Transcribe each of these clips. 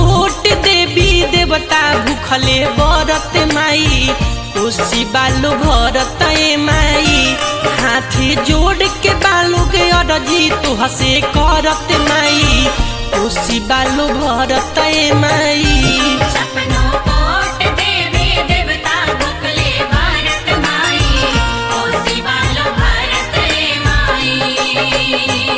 कोट देवी देवता भूखले बरत माई कोसी बालू भरत ए माई हाथी जोड़ के बालू के अरजी तू हसे करत माई कोसी बालू भरत ए माई सपनों कोट देवी देवता भुखले भारत माई कोसी बालो भारत रे माई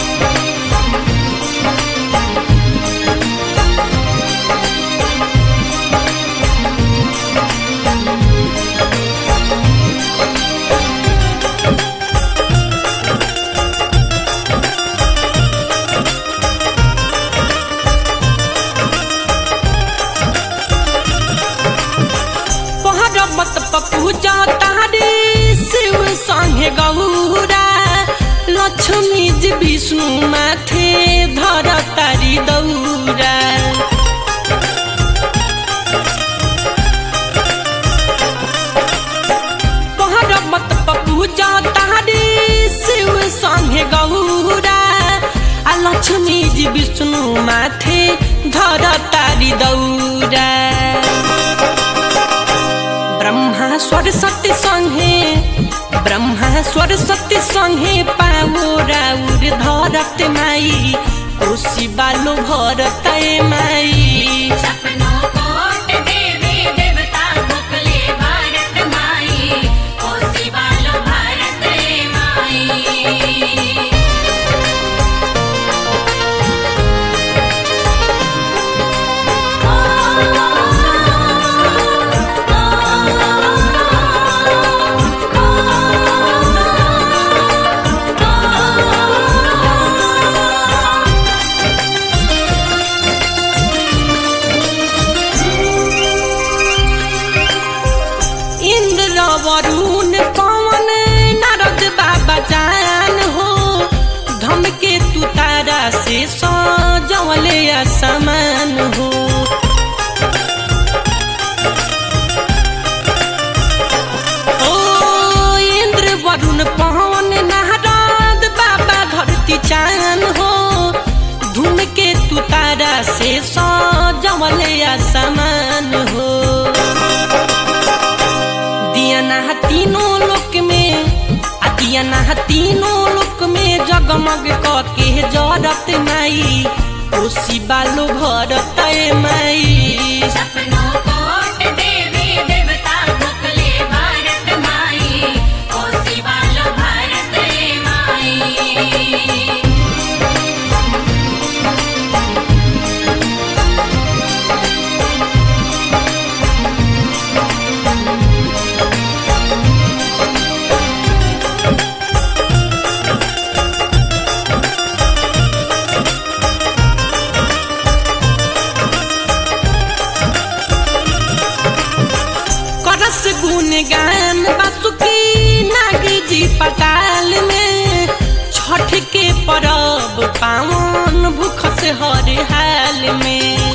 पहरबत पपूजा तारे शिव संगे गौरा लक्ष्मी जी विष्णु माथे धर तारी दौरा पहरबत पपूजा तारे शिव संगे गौरा आ लक्ष्मी जी विष्णु माथे धर तारी दौरा ब्रह्मा सरस्वती संगे ब्रह्मा सरस्वती संगे पाओ राउर धरत माई कोसी बालो भरत माई सपनों कोट देवी देवता भुखले भारत माई कोसी बालो भारत रे माई इंद्र वरुण पवन नारद बाबा जान हो धमके तू तारा से सजवले समान हो ओ इंद्र वरुण पवन नारद बाबा धरती चान हो धूमके तू तारा से सजवले समान हो दियाना तीनों लोक में आ दियाना तीनों लोक में जगमग कके जरत माई कोसी बालो भरत माई सपनों कोट देवी देवता भुखले भारत माई कोसी बालो भारत रे माई करस गुन गान बासुकी नागी जी पताल में छठ के परब पावन भूख से हर हाल में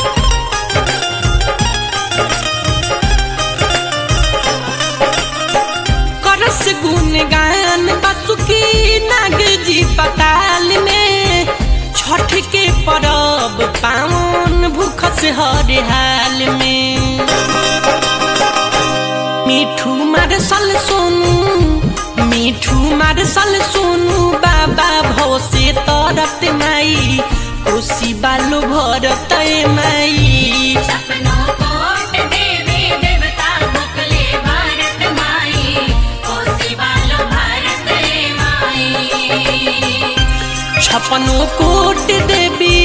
करस गुन गान बासुकी नाग जी पताल में छठ के परब पावन भूख से हर हाल में मिठू मारसल सोनू मिठू मारसल सोनू बाबा भव से तरत माई कोसी बालो भरत माई सपनों कोट देवी देवता भुखले भारत माई कोसी बालो भारत रे माई छपनो कोट देवी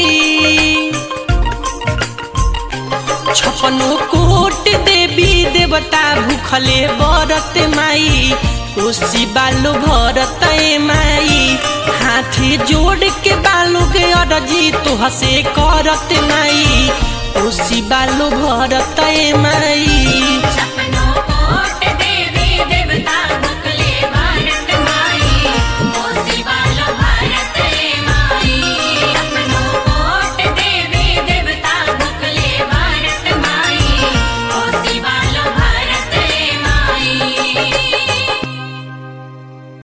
छपनो कोट देवी देवता भूखले बरत माई कोसी बालो भरत माई हाथी जोड़ के बालू के अरजी तो हसे करत माई कोसी बालो भरत माई